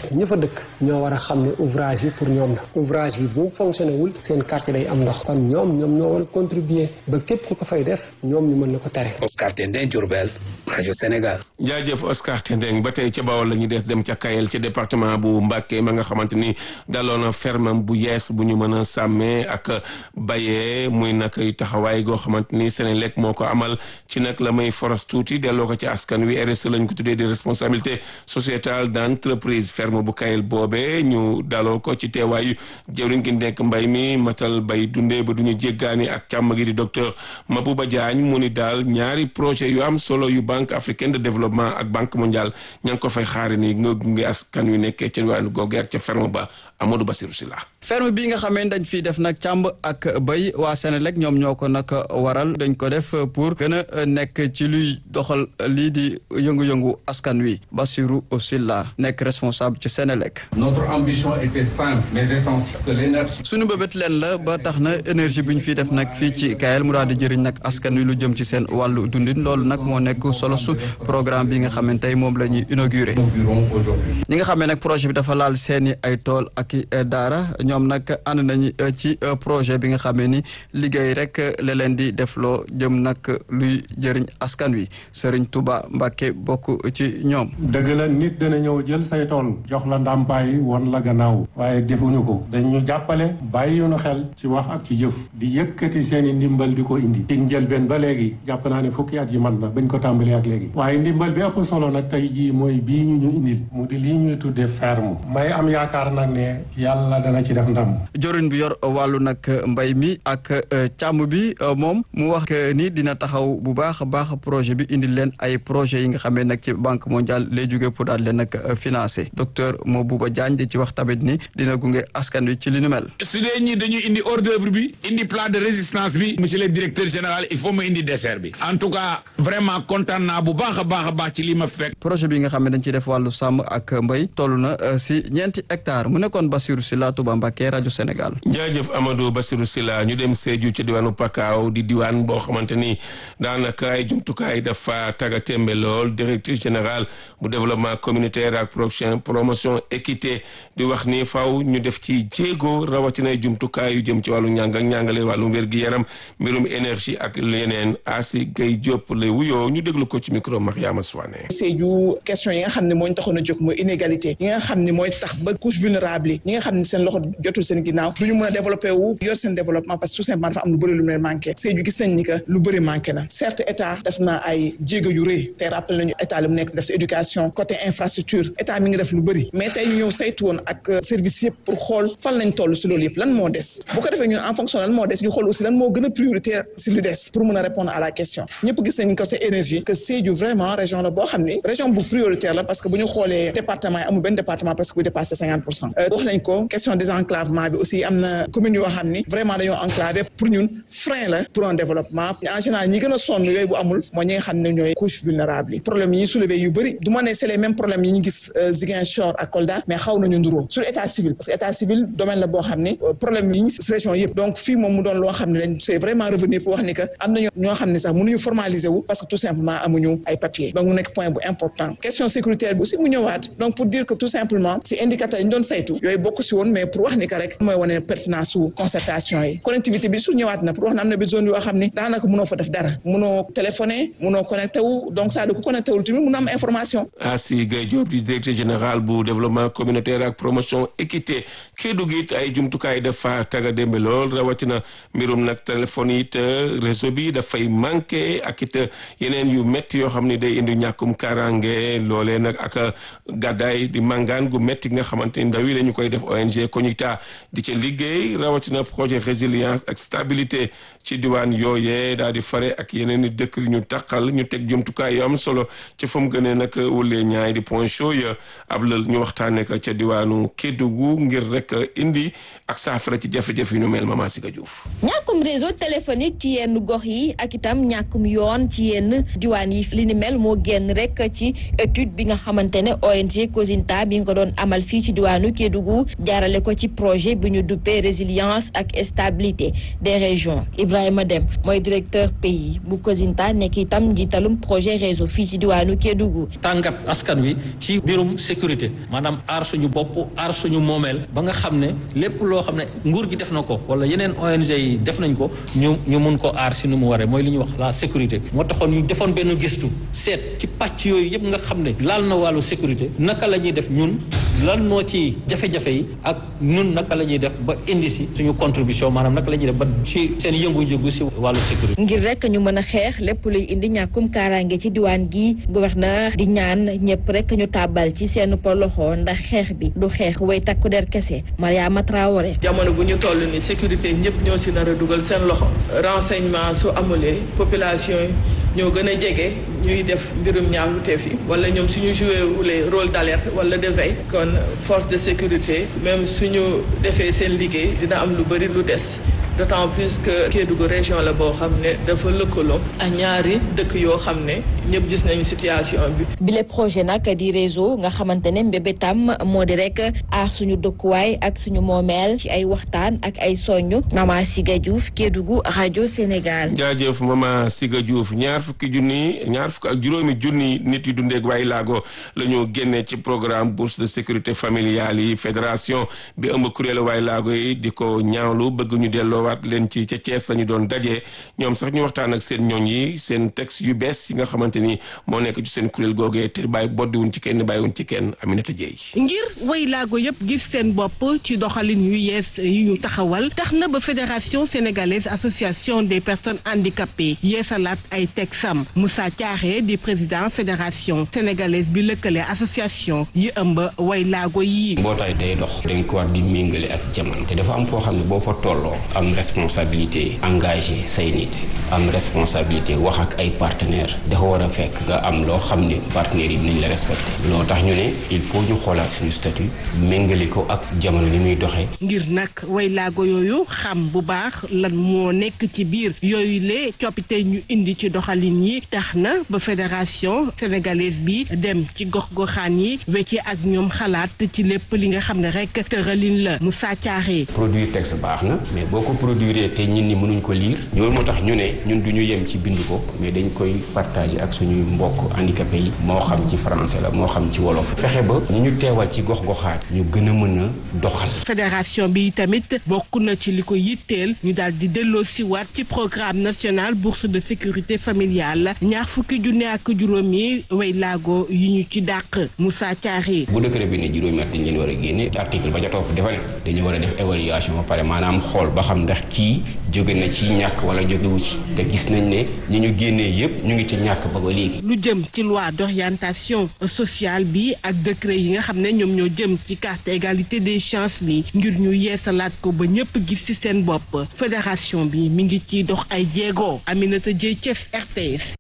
ña fa dëkk ñoo war a xam ne ouvrage bi pour ñoom la ouvrage bi bu fonctionné wul seen quartier day am ndox kon ñoom ñoom ñoo war a contribuer ba képp ku ko fay def ñoom ñu mën na ko tere. Oscar Tendeng Diourbel rajo Sénégal. jaajëf Oscar Tendeng ba tey ca Bawol la ñuy des dem ca Kayel ca département bu Mbacké ma nga xamante ni daloon na fermam bu yees bu ñu mën a sàmmee ak bayee muy nag taxawaay goo xamante ni Senelec moo ko amal ci nag la may foros tuuti delloo ko ci askan wi RSE lañ ko tuddee di responsabilité sociétale d'entreprise ferme bu Kayel boobee ñu daloo ko ci teewaayu jëwriñ gi nekk mbay mi matal bay dundee ba duñu jéggaani ak càmm gi di docteur Mabouba Diagne mu ni daal ñaari projet yu am solo yu banque africaine de développement ak banque mondiale ña ngi ko fay xaari ni nga gunge askan wi nekkee ca wàllu googu ak ca ferme ba Amadou Bassirou Sylla ferme bi nga xamee dañ fiy def nag càmb ak béy waa Senelec ñoom ñoo ko nag waral dañ ko def pour gën a nekk ci luy doxal lii di yëngu-yëngu askan wi Bassirou Sylla nekk responsable ci Senelec. Notre ambition était simple mais essentielle que l'énergie. suñu bëbët leen la ba tax na énergie bi ñu fiy def nag fii ci Kayel mu daal di jëriñ nag askan wi lu jëm ci seen wàllu dundin loolu nag moo nekk solo su programme bi nga xamante tey moom la ñuy inauguré. ñi nga xamee nag projet bi dafa laal seeni ay tool ak daara ñoom nag ànd nañu ci projet bi nga xamee ni liggéey rek la leen di defloo jëm nag luy jëriñ askan wi Serigne Touba Mbacke bokk ci ñoom. dëgg la nit dana ñëw jël say tool jox la ndàmpaay won la gannaaw waaye defuñu ko dañu jàppale bàyyi ñu xel ci wax ak ci jëf di yëkkati seeni ndimbal di ko indi. ci njëlbeen ba léegi jàpp naa ne fukki at yi man na bañ ko tàmbalee ak léegi. waaye ndimbal bi ëpp solo nag tey jii mooy bii ñu ñu indil mu di lii ñuy tuddee ferme. may am yaakaar nag ne yàlla dana ci def ndam. jorin bi yor wàllu nag mbay mi ak càmm bi moom mu wax ni dina taxaw bu baax a baax projet bi indil leen ay projet yi nga xamee nag ci banque mondiale lay jóge pour daal leen nag financé docteur Mabouba Diagne di ci wax tamit ni dina gunge askan wi ci li nu mel. su dee ñi dañu indi hors d'œuvre bi indi plan de résistance bi monsieur le directeur général il faut ma indi dessert bi en tout cas vraiment kontaan naa bu baax a baax a baax ci li ma fekk. projet bi nga xam ne dañ ciy def wàllu sàmm ak mbay toll na si ñeenti hectares mu nekkoon Bassirou Sylla Touba Mbacké rajo Sénégal. jaajëf Amadou Bassirou Sylla ñu dem Sédhiou ci diwaanu Pakaaw di diwaan boo xamante ni daanaka ay jumtukaay dafa taga tembe lool directrice générale bu développement communautaire ak promotion promotion équité di wax ni faw ñu def ci jéego rawatina ay jumtukaay yu jëm ci wàllu njàng ak njàngale wàllu wér gi yaram mbirum énergie ak leneen Asi Gay Diop lay wuyoo ñu déglu ko ci micro Mariama Souane. Sédhiou question yi nga xam ne moo ñu taxoon a jóg mooy inégalité yi nga xam ne mooy tax ba couche vulnérable yi ñi nga xam ne seen loxo jotul seen ginnaaw du ñu mën a développé wu yor seen développement parce que tout simplement dafa am lu bëri lu mu leen manqué Sédhiou gis nañ ni que lu bëri manqué na certes état def na ay jéego yu rëy te rappelé nañu état li mu nekk def si éducation côté infrastructure état mi ngi def lu bëri mais tey ñu ñëw saytu woon ak service yëpp pour xool fan lañ toll si loolu yëpp lan moo des bu ko defee ñun en fonction lan moo des ñu xool aussi lan moo gën a prioritaire si lu des pour mën a répondre à la question ñëpp gis nañ ko c'est énergie que Sédhiou vraiment région la boo xam ni région bu prioritaire la parce que bu ñu xoolee département yi amul benn département presque bu dépassé cinquante pour cent wax nañ ko question désenclavement bi aussi am na commune yoo xam ni vraiment dañoo enclavé pour ñun frein la pour un développement en général ñi gën a sonn yooyu bu amul mooy ñi nga xam ne ñooy couche vulnérable yi problème yi ñuy soulevé yu bëri du ma ne c'est les mêmes problèmes yi ñu gis Ziguinchor ak Kolda mais xaw nañu nduroo sur état civil parce que état civil domaine la boo xam ni problème yi ñu si région yëpp donc fii moom mu doon loo xam ne dañ c'est vraiment revenir pour wax ni que am nañu ñoo xam ne sax mënuñu formaliser wu parce que tout simplement amuñu ay papiers donc mu nekk point bu important question sécuritaire bi aussi mu ñëwaat donc pour dire que tout simplement si indicateurs yi ñu doon saytu yooyu bokk si woon mais pour wax ni que rek mooy wane pertinence su concertation yi connectivité bi su ñëwaat na pour wax ne am na bi zone yoo xam ni daanaka mënoo fa def dara mënoo téléphoner mënoo connecté wu donc ça du ko connecté wul tamit mën a am information Asi Gaye Diop di directeur général bu développement communautaire ak promotion équité Kédougou it ay jumtukaay dafa taga démbe lool rawatina mbirum nag téléphone it réseau bi dafay manqué ak it yeneen yu métti yoo xam ni day indi ñàkkum karange loolee nag ak gàddaay di màngaan gu métti nga xamante ni ndaw yi dañu koy def ONG Kognita di ca liggéey rawatina projet résilience ak stabilité ci diwaan yooyee daal di fare ak yeneen i dëkk yu ñu taqal ñu teg jumtukaay yu am solo ci fa mu gënee nag wulee ñaay di point chaud ya ab la ñu waxtaanee ko ca diwaanu Kédougou ngir rek indi ak saafara ci jafe-jafe yu ñu mel Mama Siga Diouf. ñàkkum réseau téléphonique ci yenn gox yi ak itam ñàkkum yoon ci yenn diwaan yi li ni mel moo génn rek ci étude bi nga xamante ne ONG Kosinta bi nga ko doon amal fii ci diwaanu Kédougou jaarale ko ci projet bi ñu duppee résilience ak stabilité des régions Ibrahima Dem mooy directeur pays bu COSINTA nekk itam njiitalum projet réseau fii ci diwaanu Kédougou. tàngat askan wi ci mbirum sécurité maanaam aar suñu bopp aar suñu moomeel ba nga xam ne lépp loo xam ne nguur gi def na ko wala yeneen ONG yi def nañ ko ñu ñu mun ko aar si nu mu waree mooy li ñuy wax la sécurité moo taxoon ñu defoon benn gëstu seet ci pàcc yooyu yëpp nga xam ne laal na wàllu sécurité naka la ñuy def ñun lan moo ci jafe-jafe yi ak ñun naka la ñuy def ba indi si suñu contribution maanaam naka la ñuy def ba ci seen yëngu-yëngu si wàllu sécurité. ngir rek ñu mën a xeex lépp luy indi ñàkkum kaaraange ci diwaan gi gouverneur di ñaan ñëpp rek ñu tàbbal ci seen loxo ndax xeex bi du xeex way takku der kese Mariama Traoré. jamono bu ñu toll ni sécurité ñëpp ñoo si nar a dugal seen loxo renseignement su amulee population yi ñoo gën a jege ñuy def mbirum ñaawteef yi wala ñoom suñu joué wulee rôle d'alerte wala de veille kon force de sécurité même suñu defee seen liggéey dina am lu bëri lu des d'autant plus que Kédougou région la boo xam ne dafa lëkkaloo ak ñaari dëkk yoo xam ne ñëpp gis nañu situation bi. bile projet nag di réseau nga xamante ne mbébétam moo di rek aar suñu dëkkuwaay ak suñu moomeel ci ay waxtaan ak ay soññu Mama Siga Diouf Kédougou rajo Sénégal. jaajëf Mama Siga Diouf ñaar fukki junni ñaar fukk ak juróomi junni nit yu dundeeg waay laago la ñu génnee ci programme bourse de sécurité familiale yi fédération bi ëmb kuréelu waay laago yi di ko ñaawlu bëgg ñu delloo waat leen ci ca Thiès la ñu doon dajee ñoom sax ñu waxtaan ak seen ñooñ yi seen texte yu bees yi nga xamante ni moo nekk ci seen kuréel googee te bàyyi boddiwuñ ci kenn bàyyiwuñ ci kenn Aminata Dieye ngir way laago yëpp gis seen bopp ci doxalin yu yees yi ñu taxawal tax na ba fédération sénégalaise association des personnes handicapées yeesalaat ay texam Moussa Thiaré di président fédération sénégalaise bi lëkkale association yi ëmb way laago yi mbootaay day dox dañ ko war di méngale ak jamono te dafa am foo xam ne boo fa tolloo am responsabilité engagé say nit am responsabilité wax ak ay partenaires dafa war a fekk nga am loo xam ne partenaires yi dinañ la respecté loo tax ñu ne il faut ñu xoolaat suñu statut méngale ko ak jamono ni muy doxee. ngir nag way laago yooyu xam bu baax lan moo nekk ci biir yooyu le coppite ñu indi ci doxalin yi tax na ba fédération sénégalaise bi dem ci gox-goxaan yi wecce ak ñoom xalaat ci lépp li nga xam ne rek tëralin la mu sàccaaree. produire texte baax na mais boo ko produire te ñin ñi mënuñ ko lire loolu moo tax ñu ne ñun du ñu yem ci bind ko mais dañ koy partager ak suñuy mbokk handicapé yi moo xam ci français la moo xam ci wolof fexe ba ñi ñu teewal ci gox-goxaat ñu gën a mën a doxal. fédération bi tamit bokk na ci li ko yitteel ñu daal di delloo si waat ci programme national bourse de sécurité familiale ñaar fukki junne ak juróomi way laago yi ñu ci dàq Moussa Thiaré. bu décret bi ne juróomi at dañ leen war a génne article ba ca topp dafa ne dañu war a def évaluation ba pare maanaam xool ba xam ndax kii jóge na ci ñàkk wala jógewu ci te gis nañ ne ñi ñu génnee yépp ñu ngi ci ñàkk ba ba léegi. lu jëm ci loi d'orientation sociale bi ak décret yi nga xam ne ñoom ñoo jëm ci carte égalité des chances bi ngir ñu yeesalaat ko ba ñëpp gis ci seen bopp fédération bi mi ngi ciy dox ay jéego Aminata Dieye Thiès RTS.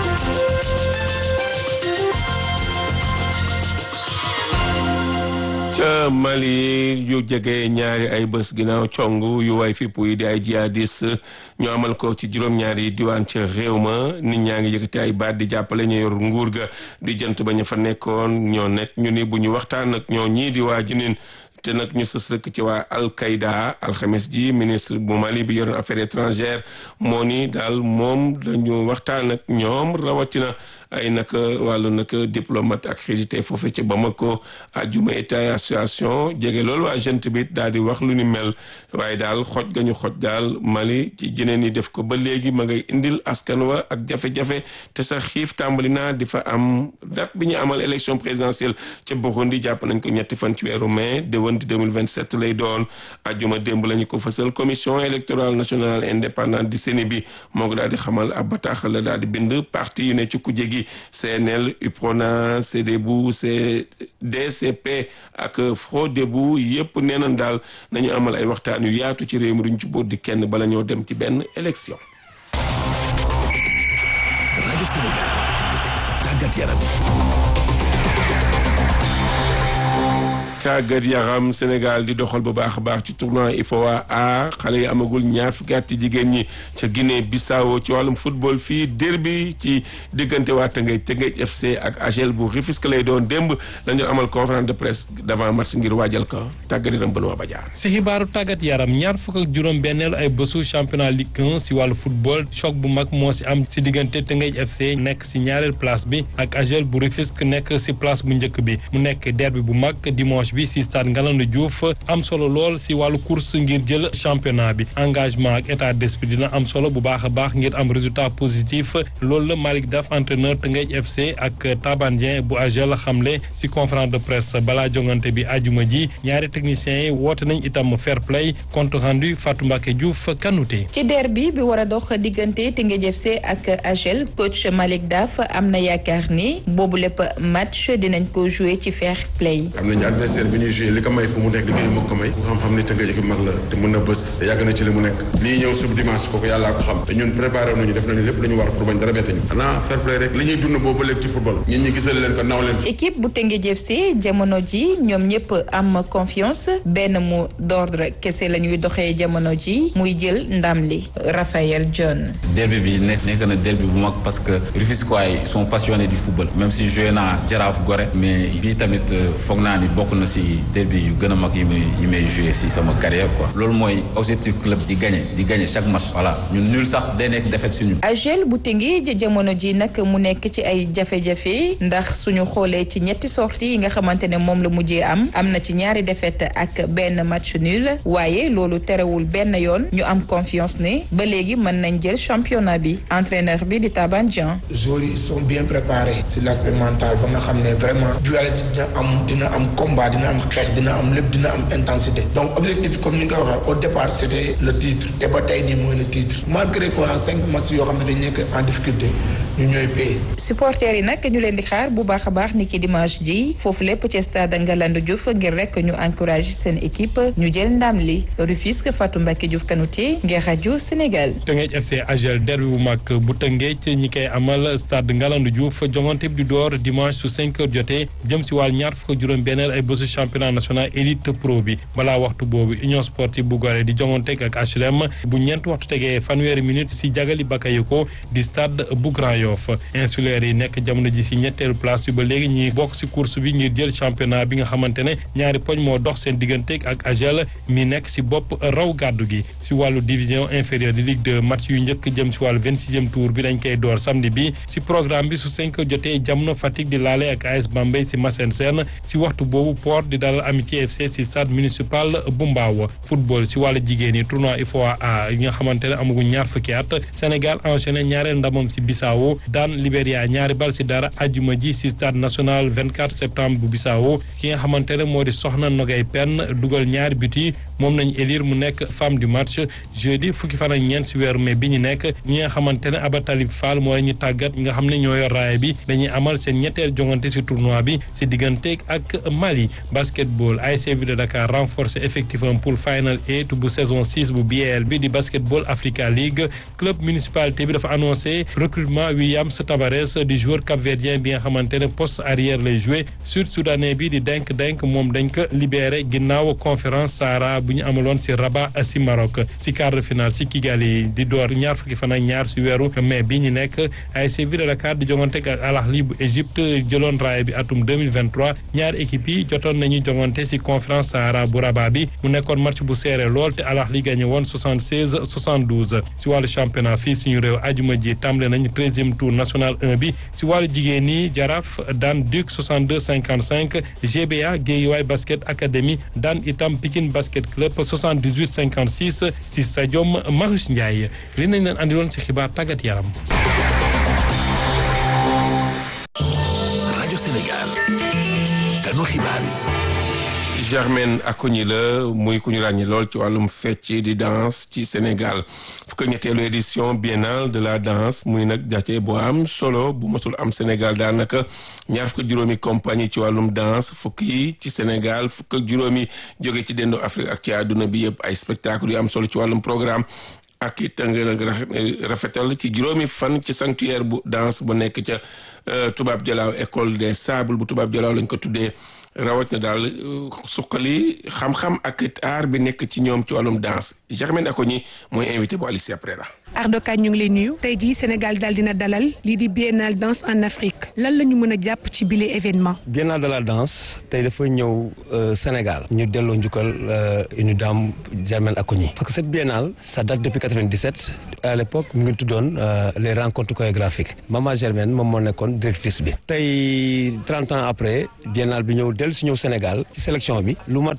ca Mali yu jege ñaari ay bés ginnaaw cong yu way fipp yi di ay jihadis ñu amal ko ci juróom-ñaari diwaan ca réew ma nit ñaa ngi yëkkati ay baat di jàppale ñu yor nguur ga di jënt ba ñu fa nekkoon ñoo nekk ñu ni bu ñu waxtaan ak ñoo ñii di waa jinin te nag ñu sës rek ci waa Al-Qaïda alxames ji ministre bu Mali bi yoroon affaires étrangères moo ni daal moom dañu waxtaan ak ñoom rawatina ay nag wàllu nag diplomate accrédité foofu ci Bamako ajuma état association jege loolu waa gente bi daal di wax lu ni mel waaye daal xoj ga ñu xoj daal Mali ci jeneen yi def ko ba léegi ma ngay indil askan wa ak jafe-jafe te sax xiif tàmbali naa di fa am date bi ñu amal élection présidentielle ca Burundi jàpp nañ ko ñetti fan ci weeru mai di 2027 lay doon ajuma démb la ñu ko fësal commission électorale nationale indépendante di CENI bi moo ko daal di xamal ab bataaxal la daal di bind parti yu ne ci kujje gi CNL UPRONA CDBU DCP ak FRODEBU yépp nee nañ daal nañu amal ay waxtaan yu yaatu ci réew mi duñ ci boot di kenn bala ñoo dem ci benn élection. rajo Sénégal tàggat yaram tàggat yaram Sénégal di doxal bu baax a baax ci tournoi IFOA A xale yi amagul ñaar fukki at ci jigéen ñi ca Guinée Bissau ci wàllum football fii derby ci diggante waa Tëngéej Tëngéej FC ak AGEL bu Rufisque lay doon démb lañu amal conférence de presse d'avant match ngir waajal ko tàggat yaram Benoît Badiane. si xibaaru tàggat yaram ñaar fukk ak juróom benneelu ay bésu championnat Ligue 1 si wàllu football choc bu mag moo si am si diggante Tëngéej FC nekk si ñaareel place bi ak AGEL bu Rufisque nekk si place bu njëkk bi mu nekk derby bu mag dimanche bi si stade Ngalandou Diouf am solo lool si wàllu course ngir jël championnat bi engagement ak état d'esprit dina am solo bu baax a baax ngir am résultat positif loolu la Malick Daf entraîneur Tëngéej FC ak Taban Dieng bu AGEL xamle si conférence de presse balaa jongante bi ajuma ji ñaari techniciens yi woote nañ itam fair play compte rendu Fatou Mbacké Diouf Kanouté ci derby bi war a dox diggante Tëngéej FC ak AGEL coach Malick Daf am na yaakaar ni boobu lépp match dinañ ko jouer ci fair play. am nañu adversaire bi ñuy joué li ko may fu mu nekk liggéey moo ko may ku xam-xam ni Tëngéej équipe mag la te mën na bës te yàgg na ci li mu nekk lii ñëw sub dimanche kooku yàllaa ko xam te ñun préparé nañu def nañu lépp lu ñu war pour bañ dara bett ñu xanaa fair play rek li ñuy dund boobu léegi ci football ñun ñi gisal leen ko naw leen équipe bu Tëngéej FC jamono ji ñoom ñëpp am confiance benn mot d'ordre kese la ñuy doxee jamono ji muy jël ndam li Raphaël John. derby bi nekk nekk na derby bu mag parce que Rufisquois yi sont passionnés du football même si joué naa Jaraaf Gorée mais bii tamit foog naa ni bokk na si derby yu gën a mag yi may yi may joué si sama carrière quoi loolu mooy objectif club di gagner di gagner chaque match voilà ñun nul sax day nekk défaite suñu. AGEL bu Tëngéej jamono ji nag mu nekk ci ay jafe-jafe ndax suñu xoolee ci ñetti sorties yi nga xamante ne moom la mujjee am am na ci ñaari défaite ak benn match nul waaye loolu terewul benn yoon ñu am confiance ne ba léegi mën nañ jël championnat bi entraîneur bi di Taban Dieng. joueurs yi sont bien préparés sur l'aspect mental ba nga xam ne vraiment dualité dina am dina am combat dina am xeex dina am lépp dina am intensité donc objectif comme ni nga ko waxee au départ c'était le titre te ba tey nii mooy le titre malgré qu'on a cinq matchs yoo xam ne dañ nekk en difficulté ñu ñooy paye. supporters yi nag ñu leen di xaar bu baax a baax ni ki dimanche ji foofu lépp ci stade Ngalandou Diouf ngir rek ñu encourager seen équipe ñu jël ndam li Rufisque Fatou Mbacké Diouf Kanouté ngir rajo Sénégal. Tëngéej FC AGEL derby bu mag bu Tëngéej ñi koy amal stade Ngalandou Diouf jongante bi du door dimanche su 5 heures jotee jëm si wàll ñaar fukk juróom benneel ay bésu championnat national élite pro bi balaa waxtu boobu union sportive bu Gorée di jonganteeg ak HLM bu ñeent waxtu tegee fanweeri minute si jagali Bakayoko di stade bu Grand Yoff insulaire yi nekk jamono ji si ñetteelu place bi ba léegi ñuy bokk si course bi ngir jël championnat bi nga xamante ne ñaari poñ moo dox seen digganteeg ak AGEL mi nekk si bopp raw gàddu gi si wàllu division inférieure di Ligue 2 match yu njëkk jëm si wàllu vingt sixième tour bi dañ koy door samedi bi si programme bi su cinq heures jotee jamono Fatick di laale ak AS Bambey si Massène Sène si waxtu boobu Port di dalal Amitié FC si stade municipal bu Mbao football si wàllu jigéen yi tournoi IFOA A yi nga xamante ne amaguñ ñaar fukki at Sénégal enchaîné ñaareel ndamam si Bissau daan Libéria ñaari bal si dara ajuma ji si stade national 24 septembre bu Bissau ki nga xamante ne moo di Soxna Nogay Penn dugal ñaari but yi moom nañ élire mu nekk femme du match jeudi fukki fan ak ñeent si weeru mai bi ñu nekk ñi nga xamante ne Aba Talib Fall mooy ñu tàggat ñi nga xam ne ñoo yor raaya bi dañuy amal seen ñetteel jongante si tournoi bi si diggante ak Mali basketball ASC Ville de Dakar renforcé effectif am pour final eight bu saison six bu BAL bi di basketball Africa League club municipalité bi dafa annoncé recrutement Williams Tavares di joueur capverdien bi nga xamante ne poste arrière lay joué sud soudanais bi di denk denk moom dañ ko libéré ginnaaw conférence Sahara bu ñu amaloon si Rabat si Maroc si quart de finale si Kigali di door ñaar fukki fan ak ñaar si weeru mai bi ñu nekk ASC Ville de Dakar di jongante ak Al Ahly bu Égypte jëloon raaya bi atum 2023 ñaari équipe yi jotoon nañu jongante si conférence Sahara bu Rabat bi mu nekkoon match bu serré lool te Al Ahly gagné woon 76 72 si wàllu championnat fii suñu réew ajuma ji tàmbale nañu treizième tour national 1 bi si wàllu jigéen ñi Jaraaf daan Duc 62 55 GBA Guédiawaye basket académie daan itam Pikine basket club 78 56 si stadium Marius Ndiaye li nañ leen andiloon si xibaar tàggat yaram. rajo Sénégal kanu xibaar yi. Germaine Acogny la muy ku ñu ràññi lool ci wàllum fecc di danse ci Sénégal fukk ñetteelu édition biennale de la danse muy nag jace bu am solo bu mosul am Sénégal daanaka ñaar fukk juróomi compagnie ci wàllum danse fukk yi ci Sénégal fukk ak juróomi jóge ci dendo Afrique ak ci àdduna bi yëpp ay spectacle yu am solo ci wàllum programme ak it nga rafetal ci juróomi fan ci sanctuaire bu danse bu nekk ca tubaab jalaaw école des sables bu tubaab jalaaw lañ ko tuddee rawat na daal suqali xam-xam ak it aar bi nekk ci ñoom ci wàllum danse Germaine Acogny mooy invité bu Alicia Prera Ardoka ñu ngi lay nuyu tey jii Sénégal daal dina dalal lii di biennale danse en Afrique lan la ñu mën a jàpp ci bile événement. biennale de la danse tey dafa ñëw Sénégal ñu delloo njukkal une dame Germaine Acogny parce que cette biennale ça date depuis 97 à l'époque mu ngi tuddoon les rencontres chorégraphiques Mama Germaine moom moo nekkoon directrice bi tey 30 ans après biennale bi ñëw dellu si ñëw Sénégal ci sélection bi lu mat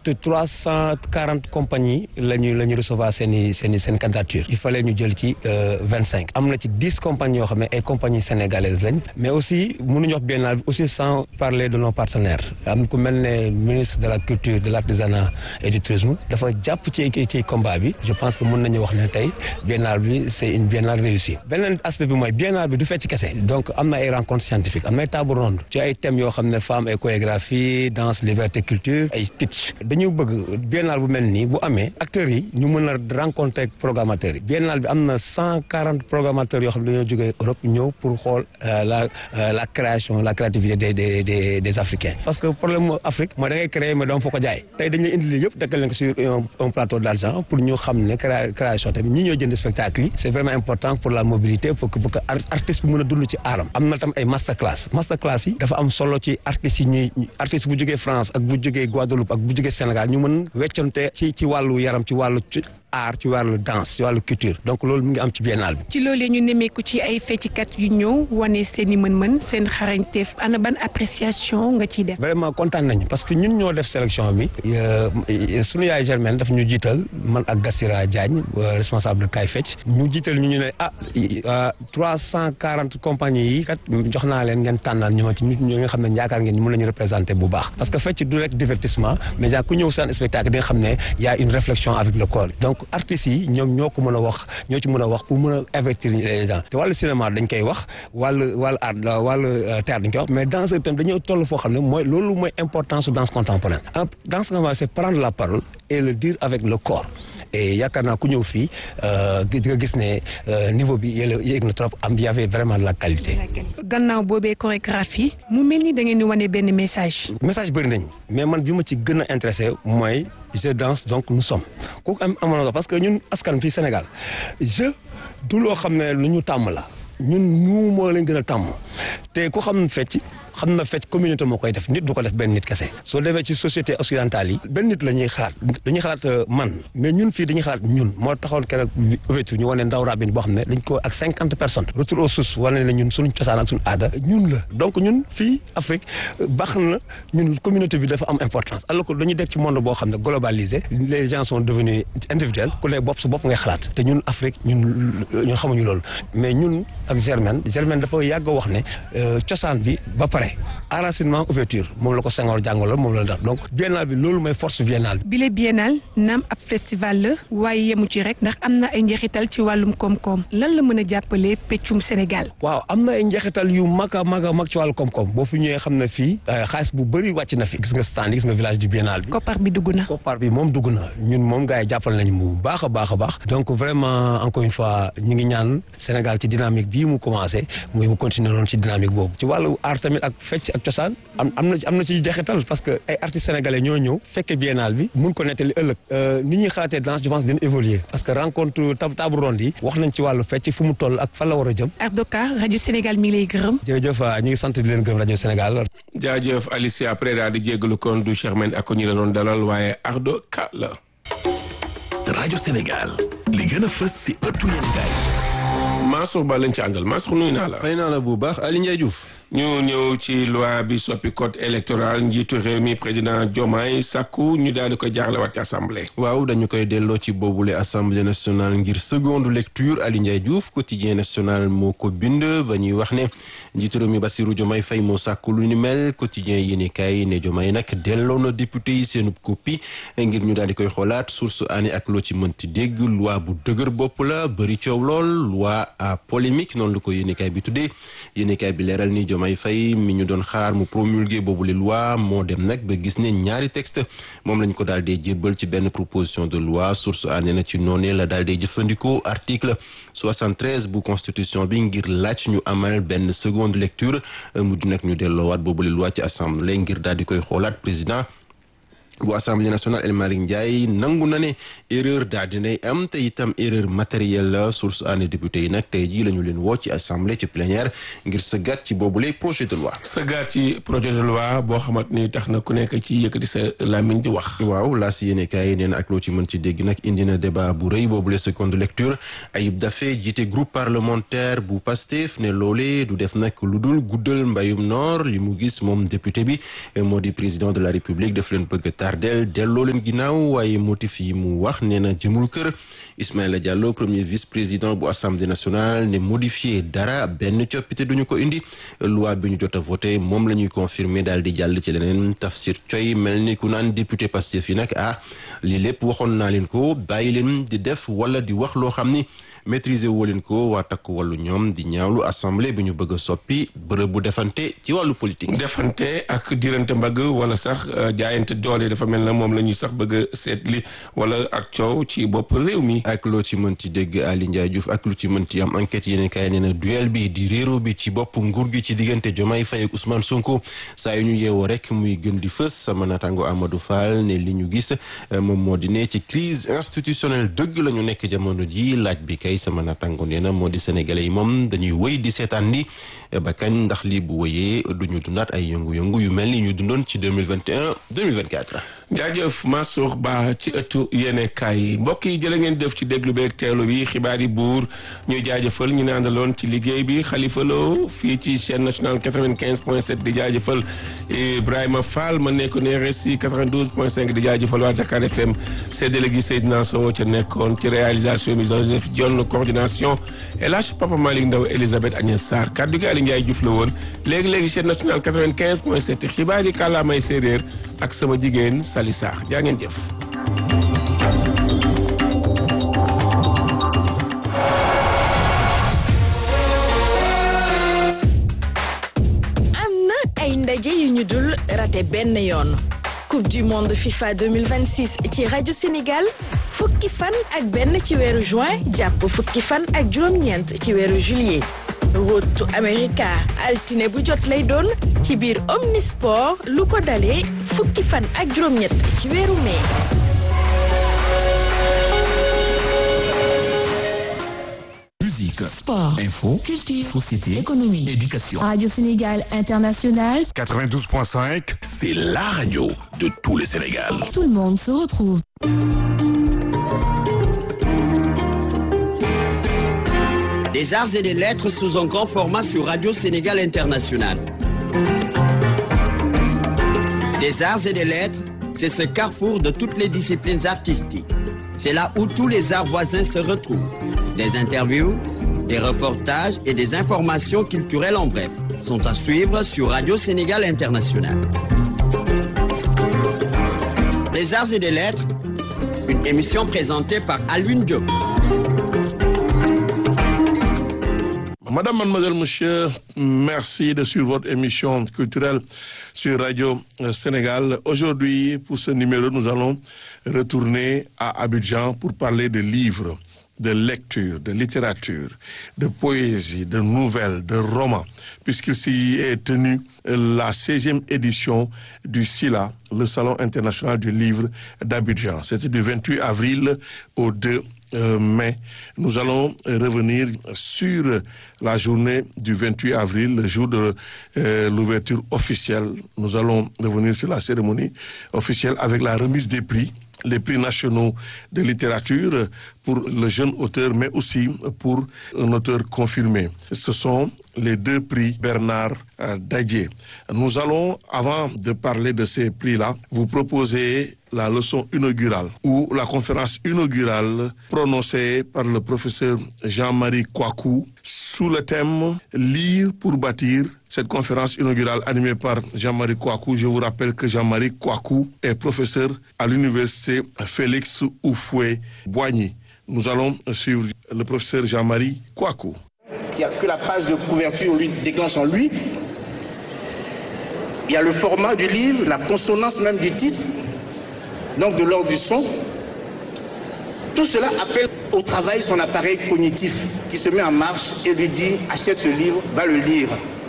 340 compagnies la ñu la ñu recevoir seen i seen i seen candidature il fallait ñu jël ci vingt cinq am na ci dix compagnies yoo xam ne ay compagnies sénégalaises lañ mais aussi mënuñu wax biennale bi aussi sans parler de nos partenaires am ku mel ne ministre de la culture de l' artisanat et du tourisme dafa jàpp ci ci combat bi je pense que mën nañu wax ne tey biennale bi c' est une biennale réussie beneen aspect bi mooy biennale bi du fecc kese donc am na ay rencontres scientifiques am na ay table ronde ci ay thèmes yoo xam ne femme et chorégraphie danse liberté culture ay pitch dañu bëgg biennale bu mel nii bu amee acteurs yi ñu mën a rencontrer programmateurs yi biennale bi am na cent quarante programmateurs yoo xam ne dañoo jógee Europe ñëw pour xool la la création la créativité des des des des Africains parce que problème mu Afrique mooy da ngay créer mais doom foo ko jaay tey dañuy indi li yëpp dekkal leen ko sur un plateau d' argent pour ñu xam ne création tamit ñi ñoo jënd spectacle yi c' est vraiment important pour la mobilité pour que pour que artiste bi mën a dund ci aaram am na tam ay master class master class yi dafa am solo ci artistes yi ñuy artiste bu jógee France ak bu jógee Guadeloupe ak bu jógee Sénégal ñu mën wecconte ci ci wàllu yaram ci wàllu art ci wàllu danse ci wàllu culture donc loolu mu ngi am ci biennale bi. ci loolee ñu nemmeeku ci ay feccikat yu ñëw wane seen i mën-mën seen xarañteef ana ban appréciation nga ciy def. vraiment kontaan nañu parce que ñun ñoo def sélection bi sunu yaay Germaine daf ñu jiital man ak Gassira Diagne responsable de Kay Fecc ñu jiital ñu ñu ne ah trois cent quarante compagnies yi kat jox naa leen ngeen tànnal ñu ma ci nit ñi nga xam ne yaakaar ngeen ñu mën nañu représenté bu baax parce que fecc du rek divertissement mais yaa ku ñëw seen spectacle di nga xam ne y a une réflexion avec le corps donc artistes yi ñoom ñoo ko mën a wax ñoo ci mën a wax pour mën a avertir les gens te wàllu cinéma dañ koy wax wàllu wàllu art wàllu théâtre dañ koy wax mais danseur tam dañoo toll foo xam ne mooy loolu mooy importance su danse contemporaine danse contemporaine c'est prendre la parole et le dire avec le corps et yaakaar naa ku ñëw fii di nga gis ne niveau bi yéeg na trop am y avait vraiment de la qualité. gannaaw boobee chorégraphie mu mel ni da ngeen di wane benn message. message bëri nañ mais man bi ma ci gën a intéressé mooy je danse donc nous sommes kooku am amoon parce que ñun askan fii Sénégal je du loo xam ne lu ñu tàmm la ñun ñu moo leen gën a tàmm te ku xam fecc xam na fecc communauté moo koy def nit du ko def benn nit kese soo demee ci société occidentale yi benn nit la ñuy xalaat dañuy xalaat man mais ñun fii dañuy xalaat ñun moo taxoon keroog ouverture ñu wane ndaw rabine boo xam ne dañ ko ak cinquante personnes retour aux sources wane ne ñun suñu cosaan ak suñu aada ñun la donc ñun fii Afrique baax na ñun communauté bi dafa am importance alors que dañuy def ci monde boo xam ne globalisé les gens sont devenus individuels ku ne bopp su bopp ngay xalaat te ñun Afrique ñun ñun xamuñu loolu mais ñun ak Germaine Germaine dafa yàgg wax ne cosaan bi ba pare enracinement ouverture moom la ko Senghor jàngaloon moom la def donc biennale bi loolu mooy force biennale bi. bile biennale naam ab festival la waaye yemu ci rek ndax am na ay njeexital ci wàllum koom-koom lan la mën a jàppale peccum Sénégal. waaw am na ay njeexital yu mag a mag a mag ci wàllu koom-koom boo fi ñëwee xam ne fii xaalis bu bëri wàcc na fi gis nga stand gis nga village du biennale bi. koppar bi dugg na. koppar bi moom dugg na ñun moom gars yi jàppal nañu bu baax a baax a baax donc vraiment encore une fois ñu ngi ñaan Sénégal ci dynamique bii mu commencé muy mu continuer noonu ci dynamique boobu ci wàllu art tamit ak fecc ak cosaan am am na am na ci jeexital parce que ay artistes sénégalais ñoo ñëw fekke biennale bi mun ko nettali ëllëg ni ñuy xalaatee danse je pense dina évoluer parce que rencontre tab table ronde yi wax nañ ci wàllu fecc fu mu toll ak fan la war a jëm Ardoka rajo Sénégal mi ngi lay gërëm jërëjëf ñu ngi sant di leen gërëm rajo Sénégal jaajëf Alicia après daal di jéggalu kon du Cheikh Men ak ñi la doon dalal waaye Ardoka la rajo Sénégal li gën a fës si ëttu yéen gaay Mansour Ba lañ ci àndal Mansour nuyu naa la. fay naa la bu baax Aliou Ndiaye Diouf. ñu ñëw ci loi bi soppi code électoral njiitu réew mi président Diomaye sàkku ñu daal di koy jaaralewaat ci assemblée. waaw dañu koy delloo ci boobule assemblée nationale ngir seconde lecture Aliou Ndiaye Diouf quotidien national moo ko bind ba ñuy wax ne njiitu réew mi Bassirou Diomaye Faye moo sàkku lu ni mel quotidien yi ni kay ne Diomaye nag delloo na député yi seenub copie ngir ñu daal di koy xoolaat source ani ak loo ci mënti dégg loi bu dëgër bopp la bëri coow lool loi à polémique noonu la ko yéenekaay bi tuddee yéenekaay bi leeral ni Diomaye Diomaye Faye mi ñu doon xaar mu promulguer boobu les lois moo dem nag ba gis ne ñaari texte moom lañ ko daal di jébbal ci benn proposition de loi source a nee na ci noonee la daal di jëfandikoo article 73 bu constitution bi ngir laaj ñu amal benn seconde lecture mu di nag ñu delloowaat boobu les lois ci assemblée ngir daal di koy xoolaat président bu assemblée nationale El Malick Ndiaye nangu na ne erreur daal dinay am te itam erreur matérielle la source année député yi nag tey jii la ñu leen woo ci assemblée ci plénière ngir sëggaat ci boobule projet de loi. sëggaat ci projet de loi boo xamante ni tax na ku nekk ci yëkkati sa làmmiñ di wax. waaw laa si yéene kaay nee na ak loo ci mën ci dégg nag indi na débat bu rëy boobule seconde lecture Ayib Daffé jiite groupe parlementaire bu Pastef ne loolee du def nag lu dul guddal mbayum noor li mu gis moom député bi moo di président de la république daf leen bëgg tardel delloo leen ginnaaw waaye motif yi mu wax nee na jëmul kër Ismaïla Diallo premier vice président bu assemblée nationale ne modifié dara benn coppite duñu ko indi loi bi ñu jot a voté moom la ñuy confirmer daal di jàll ci leneen Tafsir Coy mel ni ku naan député Pastef yi nag ah lii lépp waxoon naa leen ko bàyyi leen di def wala di wax loo xam ni maîtriser woo leen ko waa takk wàllu ñoom di ñaawlu assemblée bi ñu bëgg a soppi bërëb bu defante ci wàllu politique. defante ak dirante mbagg wala sax jaayante doole dafa mel na moom la ñuy sax bëgg a seetli wala ak coow ci bopp réew mi. ak loo ci mënti dégg Ali Ndiaye Diouf ak lu ci mënti am enquête yeneen kaay nee na duel bi di réero bi ci bopp nguur gi ci diggante Diomaye Faye ak Ousmane Sonko saa yu ñu yeewoo rek muy gën di fës sama naataango Amadou Fall ne li ñu gis moom moo di ne ci crise institutionnelle dëgg la ñu nekk jamono ji laaj bi kay sama naataango nee na moo di sénégalais yi moom dañuy wëy di seetaan ni ba kañ ndax lii bu wëyee du ñu dundaat ay yëngu-yëngu yu mel ni ñu dundoon ci 2021 2024. jaajëf Mansour Ba ci ëttu yéene kaay yi mbokk yi jërë ngeen def ci déglu beeg teelu bi xibaar yi buur ñuy jaajëfal ñu ne àndaloon ci liggéey bi Khalifa Lo fii ci chaîne nationale 95 point 7 di jaajëfal Ibrahima Fall ma nekkoon RSI 92 point 5 di jaajëfal waa Dakar FM séddale gi Seydina Sow ca nekkoon ci réalisation bi Joseph Dione coordination El Hadj Papa Malick Ndaw Elisabeth Agnès Sarr kaddu gi Aliou Ndiaye Diouf la woon léegi-léegi chaîne nationale 95 point 7 xibaar yi kàllaamay séeréer ak sama jigéen Sali Sarr jaa ngeen jëf am na ay ndaje yu ñu dul raté benn yoon coupe du monde FIFA 2026 ci rajo Sénégal fukki fan ak benn ci weeru juin jàpp fukki fan ak juróom-ñeent ci weeru juillet rotu America altine bu jot lay doon ci biir Omnisport lu ko dalee fukki fan ak juróom-ñett ci weeru mai. Musique, sport, info, culture, société, économie, éducation. Radio Sénégal International, 92.5, c'est la radio de tout le Sénégal. tout le monde se retrouve. Des arts et des lettres sous un grand format sur Radio Sénégal International. Des arts et des lettres, c'est ce carrefour de toutes les disciplines artistiques. C'est là où tous les arts voisins se retrouvent. Des interviews, des reportages et des informations culturelles en bref sont à suivre sur Radio Sénégal International. Les arts et des lettres, une émission présentée par Alwin Diop. Madame, mademoiselle, monsieur, merci de suivre votre émission culturelle sur Radio euh, Sénégal. Aujourd'hui, pour ce numéro, nous allons retourner à Abidjan pour parler de livres, de lecture, de littérature, de poésie, de nouvelles, de romans, puisqu'il s'y est tenu la 16e édition du SILA, le Salon international du livre d'Abidjan. C'était du 28 avril au 2 euh, mai. Nous allons euh, revenir sur la journée du 28 avril, le jour de euh, l'ouverture officielle. Nous allons revenir sur la cérémonie officielle avec la remise des prix les prix nationaux de littérature pour le jeune auteur, mais aussi pour un auteur confirmé. Ce sont les deux prix Bernard euh, Dadier. Nous allons, avant de parler de ces prix-là, vous proposer la leçon inaugurale ou la conférence inaugurale prononcée par le professeur Jean-Marie Kouakou sous le thème Lire pour bâtir. Cette conférence inaugurale animée par Jean-Marie Kouakou, je vous rappelle que Jean-Marie Kouakou est professeur à l'université Félix Oufoué Boigny. Nous allons suivre le professeur Jean-Marie Kouakou. qui a que la page de couverture lui déclenche en lui il y a le format du livre, la consonance même du titre, donc de l'ordre du son. Tout cela appelle au travail son appareil cognitif qui se met en marche et lui dit achète ce livre, va le lire.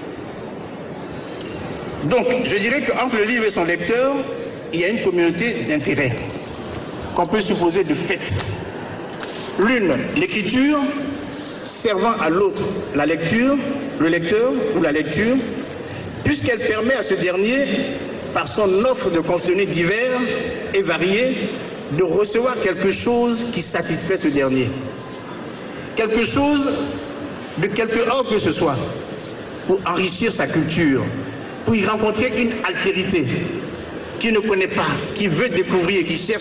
Donc, je dirais qu'entre le livre et son lecteur, il y a une communauté d'intérêts qu'on peut supposer de fait. L'une, l'écriture, servant à l'autre, la lecture, le lecteur ou la lecture, puisqu'elle permet à ce dernier, par son offre de contenus divers et variés, de recevoir quelque chose qui satisfait ce dernier. Quelque chose de quelque ordre que ce soit, pour enrichir sa culture, pour y rencontrer une altérité qu'il ne connaît pas, qui veut découvrir, qui cherche